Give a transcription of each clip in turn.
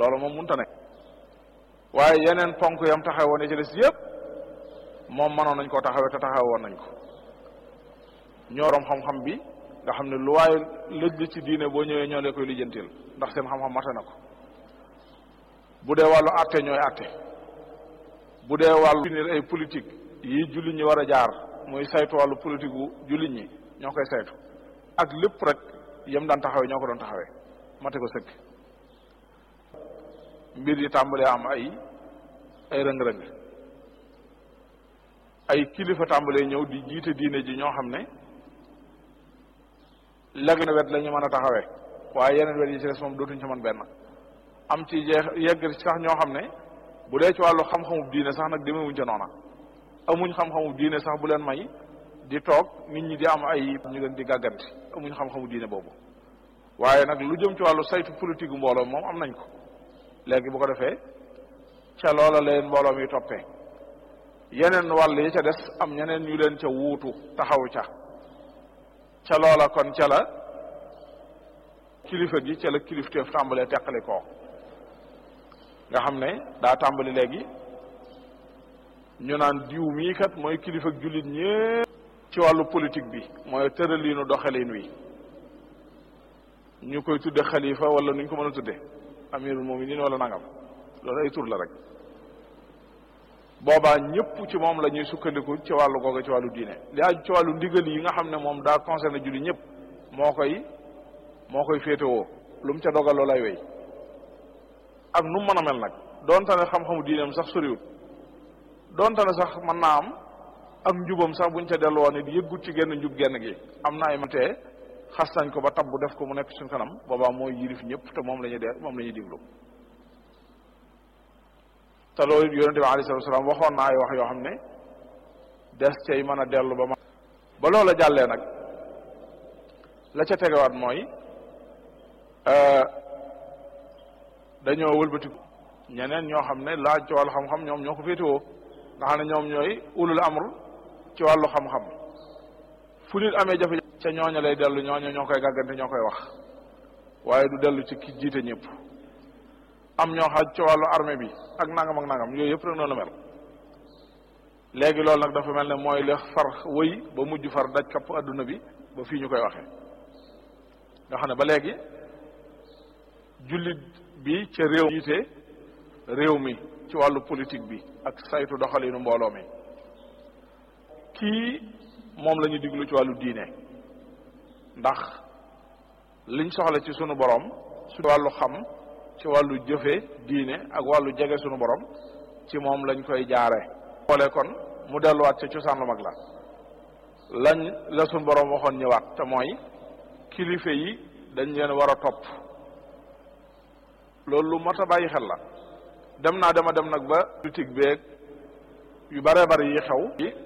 loolu moom munta ne waaye yeneen ponk yam taxaw woon ci des yëpp moom mënoon nañ koo taxawee te taxaw woon nañ ko ñooroom xam-xam bi nga xam ne lu waaye lëj ci diine boo ñëwee ñoo lee koy lijjantil ndax seen xam-xam mate na ko bu dee wàllu àtte ñooy àtte bu dee wàllu finir ay politique yi jullit ñi war a jaar muy saytu wàllu politique gu jullit ñi ñoo koy saytu ak lépp rek yem daan taxawee ñoo ko doon taxawee mate ko sëkk mbir yi tàmbalee am ay ay rëng-rëng ay kilifa tàmbalee ñëw di jiite diine ji ñoo xam ne léegi na wet la ñu mën a taxawee waaye yeneen wet yi ci des moom dootuñ ci mën benn am ci jeex yegg sax ñoo xam ne bu dee ci wàllu xam-xamub diine sax nag demewuñ ca noona amuñ xam-xamub diine sax bu leen may di toog nit ñi di am ay ñu leen di gàgganti amuñ xam-xamu diine boobu waaye nag lu jëm ci wàllu saytu politique mbooloo moom am nañ ko léegi bu ko defee ca loola leen mbooloo mi toppee yeneen wàll yi ca des am ñeneen ñu leen ca wuutu taxaw ca ca loola kon ca la kilifa gi ca la kilifteef tàmbalee teqali koo nga xam ne daa tàmbali léegi ñu naan diw mii kat mooy kilifa jullit ñépp ci wàllu politique bi mooy tëraliinu doxalin wi ñu koy tudde xalifa wala nuñ ko mën a tudde amirul muminin wala nangam loolu ay tur la rek boobaa ñëpp ci moom la ñuy sukkandiku ci wàllu googu ci wàllu diine li aju ci wàllu ndigal yi nga xam ne moom daa concerné julli ñëpp moo koy moo koy féetewoo lu mu ca dogal loolu lay wéy ak nu mu mën a mel nag donte ne xam-xamu diineem sax soriwut donte ne sax mën naa am ak njubam sax buñ ca dellu woon it yëggut ci genn njub genn gi am na ay matee xas nañ ko ba tabbu def ko mu nekk suñ kanam boobaa mooy yilif ñëpp te moom la ñuy dee moom la ñuy diglu te loolu it yonente bi alayhi salatu wasalaam waxoon na ay wax yoo xam ne des cay mën a dellu ba ma ba loola jàllee nag la ca tegewaat mooy dañoo wëlbatiku ñeneen ñoo xam ne laaj ci wàllu xam-xam ñoom ñoo ko féetewoo nga xam ne ñoom ñooy ulul amr ci wàllu xam-xam fu nit amee jafe ca ñooña lay dellu ñooña ñoo koy gàggante ñoo koy wax waaye du dellu ci ki jiite ñëpp am ñoo xaj ci wàllu armée bi ak nangam ak nangam yooyu yëpp rek noonu la mel léegi loolu nag dafa mel ne mooy li far wëy ba mujj far daj kapp adduna bi ba fii ñu koy waxee nga xam ne ba léegi jullit bi ca réew jiite réew mi ci wàllu politique bi ak saytu doxalinu mbooloo mi kii moom la ñu diglu ci wàllu diine ndax liñ soxla ci sunu borom su wàllu xam ci wàllu jëfe diine ak wàllu jege sunu borom ci moom lañ koy jaare xoolee kon mu delluwaat ca cosaan lu mag la lañ la sunu borom waxoon ñëwaat te mooy kilifa yi dañ leen war a topp loolu lu mat a bàyyi xel la dem naa dema dem nag ba politique beeg yu bare bari yi xew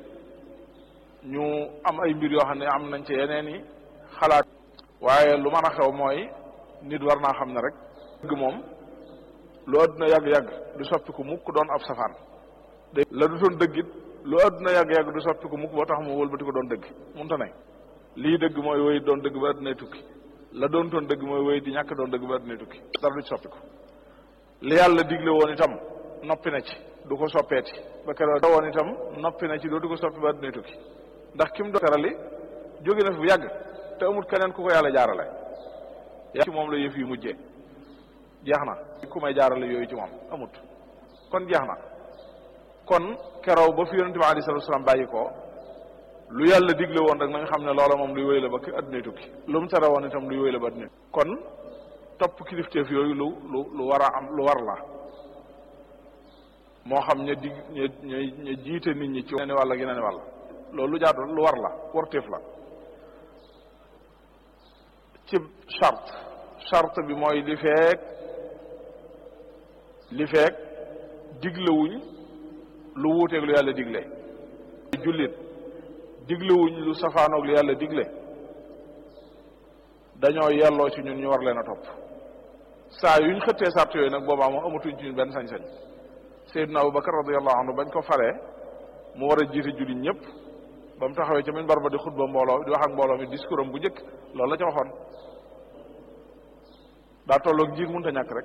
ñu am ay mbir yoo xam ne am nañ ci yeneen i xalaat waaye lu mën a xew mooy nit war naa xam ne rek dëgg moom lu àdduna yàgg-yàgg du soppiku mukk doon ab safaan la du doon dëgg it lu àdduna yàgg-yàgg du soppiku mukk boo tax mu wëlbati ko doon dëgg munta ne lii dëgg mooy woy doon dëgg ba àddunay tukki la doon toon dëgg mooy woy di ñàkk doon dëgg ba àddunay tukki dara du ci soppiku li yàlla digle woon itam noppi na ci du ko soppeeti ba keroog da woon itam noppi na ci dootu ko soppi ba àddunay tukki ndax kim do terali jóge na fi bu yàgg te amul keneen ku ko yàlla jaarale ci moom la yëf yi mujjee jeex na ku may jaarale yooyu ci moom amut kon jeex na kon keroog ba fi yonente bi alei salatu salaam bàyyi ko lu yàlla digle woon rek na nga xam ne loola moom luy wéy la ba addunay tukki lu mu tere woon itam luy wéy la ba addunay kon topp kilifteef yooyu lu lu lu war a am lu war la moo xam ña dig ña ña ña jiite nit ñi ci yeneen wàll ak yeneen wàll loolu lu jaadu lu war la warteef la ci charte charte bi mooy li feek li feek diglewuñ lu wuuteeg lu yàlla digle jullit diglewuñ lu safaanoog lu yàlla digle dañoo yelloo ci ñun ñu war leen a topp saa yuñ xëttee sart yooyu nag boobaa moom amatuñ ci ñun benn sañ-sañ Seydina Abubakar radiyallahu anhu bañ ko falee mu war a jiite jullit ñëpp ba mu taxawee ca minbar ba di xutba mbooloo di wax ak mbooloo mi discours am bu njëkk loolu la ca waxoon daa tolloog jiit mënta ñàkk rek